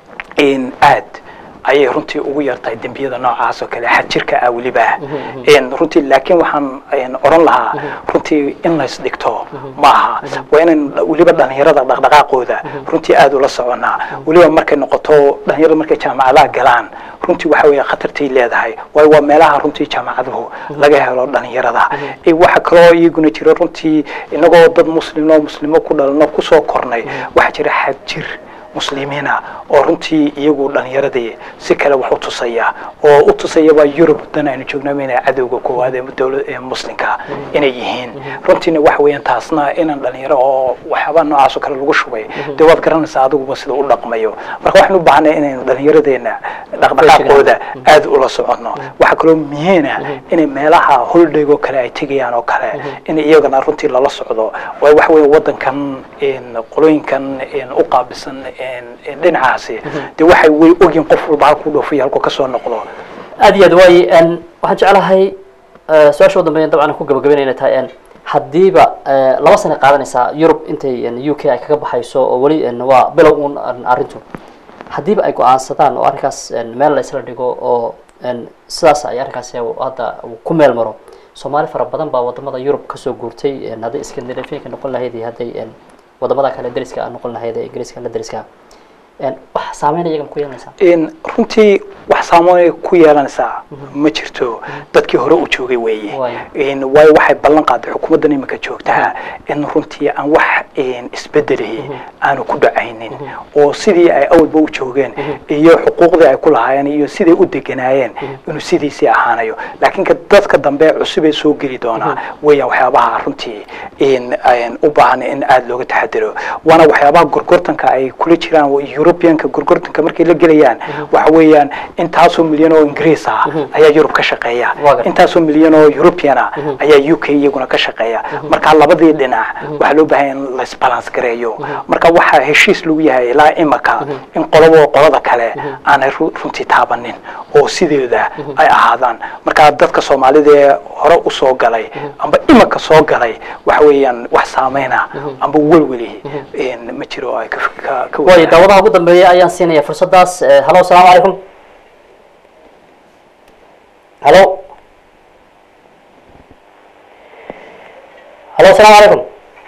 in aad ayay runtii ugu yartahay dembiyada noocaas oo kale xadjirka ah weliba In runtii laakiin waxaan in oran lahaa runtii in lays dhigto maaha waa inan weliba dhalinyarada dhaqdhaqaaqooda runtii aad ula soconaa weliba markay noqoto dhalinyarada markay jaamacadaha galaan runtii waxa weeye khatartay leedahay waayo waa meelaha runtii jaamacaduhu laga helo dhalinyarada Eh, waxa kaloo iyaguna jira runtii inagoo dad muslim oo muslimo ku dhalno kusoo kornay waxaa jira xadjir muslimiina oo runtii iyagu dhalinyaradii si kale wax u tusaya oo u tusayaba yurub dan aynu joognaba inay cadowga koowaad ee dowla ee muslimka inay yihiin runtiina waxa weeyaan taasna inaan dhalinyaro oo waxyaaba noocaas oo kale lagu shubay dee waad garanaysaa adiguba sida u dhaqmayo marka waxaan u baahnay inaynu dhalinyaradeenna dhaqdhaqaaqooda aad ula soconno waxaa kaloo muhiim ah inay meelaha holdayg oo kale ay tegayaan oo kale in iyagana runtii lala socdo waayo waxa weeye waddankan in qolooyinkan in u qaabisan in in dhinacaasi dee waxay way ogyihin qof walba halkuu dhoofiyo halkuu kasoo noqdo aad iyo aad waay n waxaan jeclahay eh, su-aasha ugu dambeeya dabcan aan ku gabagabeynay inay tahay n haddiiba eh, laba sana qaadanaysaa yurub intay n u k ay kaga baxayso oo weli n waa bilow un n arrintu haddiiba ay go-aansadaan oo arrinkaas n meel la isla dhigo oo n sidaas ay arrinkaasi hadda uu ku meel maro soomaali fara badan baa wadamada yurub kasoo guurtay n hadday scandinavianka noqon lahayd iyo hadday n wadamada kale deriska a noqon lahayd ee ingiriiska la deriska wax saameyn iyagan ku yeelanaysaa in runtii wax saameyn ku yeelanaysaa ma jirto dadkii hore u joogay weeye Waayo. in waayo waxay ballan qaaday xukuumaddan imika joogtaa in runtii aan wax in isbedelihi aanu ku dhacaynin oo sidii ay awalba u joogeen iyo xuquuqdii ay ku lahaayeen iyo siday u deganaayeen inuu sidiisii ahaanayo laakiin ka dadka dambe cusubee soo geli doonaa weeyaan waxyaabaha runtii in in u baahan in aada looga taxadiro waana waxyaabaha gorgortanka ay kula jiraan oo europeanka gorgortanka markay la gelayaan waxa weeyaan intaasoo milyan oo ingiriis ah ayaa yurub ka shaqeeya Waa gartay. intaasoo milyan oo european ah ayaa u k iyaguna ka shaqeeya marka labadii dhinac waxaa loo baahan in laisbalance gareeyo marka waxaa heshiis lagu yahay ilaa imaka in qolabo qolada kale aanay ru- runtii taabanin oo sideeda ay ahaadaan marka dadka soomaalida ee hore usoo galay amba imaka soo galay waxa weeyaan wax saameyna amba welweli in ma jiro oo ay ka ka- ka waayo wadaagaan. daawadaha ugu dambeeya ayaan siinaya fursadaas Eh, halo asalaamu calaykum halo halo asalaamu calaykum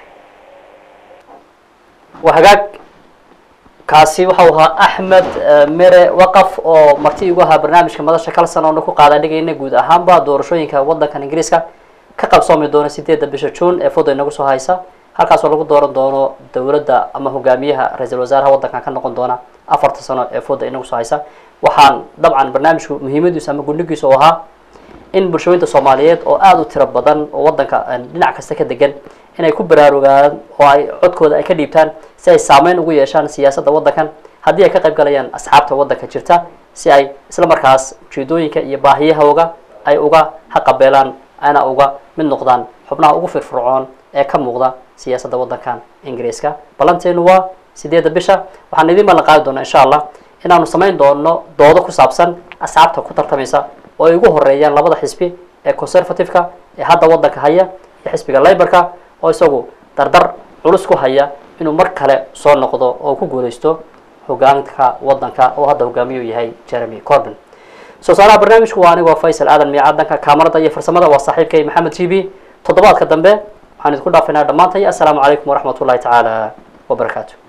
waa hagaag kaasi waxau ahaa axmed eh, mere waqaf oo marti igu ahaa barnaamijka madasha kalsan oona ku qaada dhigayna guud ahaanba doorashooyinka wadankan ingiriiska ka qabsoomi doona sideedda bisha juun ee fooda inagu soo haysa halkaasoo lagu dooran doono dowladda ama hogaamiyaha ra-iisul wasaaraha wadankan ka noqon doona afarta sano ee fooda inagu soo haysa waxaan dabcan barnaamijku muhiimadiisu ama gundhigiisu u ahaa in bulshooyinta soomaaliyeed oo aada u tiro badan oo wadanka eh, dhinac kasta ka degan inay ku baraarugaan oo ay codkooda ay ka dhiibtaan si ay saameyn ugu yeeshaan siyaasadda wadankan haddii ay ka qayb galayaan asxaabta wadanka jirta si ay isla markaas ujeedooyinka iyo baahiyahooga ay uga haqabeelaan ayna uga mid noqdaan xubnaha ugu firfircoon ee ka muuqda siyaasadda wadankan ingiriiska ballanteenu waa sideedda bisha waxaan idin ballan qaadi doonaa insha allah inaanu samayn doono doodo ku saabsan asxaabta ku tartamaysa oo ay ugu horeeyaan labada xisbi ee conservative-ka ee hadda wadanka haya iyo xisbiga laborka oo isagu dardar culus ku haya inuu mar kale soo noqdo oo ku guuleysto hogaanka wadanka oo hadda hogaamiyu yahay jeremy corbin soo saaraha barnaamijku waa anigoo faysal aadan miicadanka kaamarada iyo farsamada waa saaxiibkay maxamed t v toddobaadka dambe waxaan idinku dhaafaynaa dhammaantay assalaamu calaykum waraxmat ullahi tacaala wabarakaatu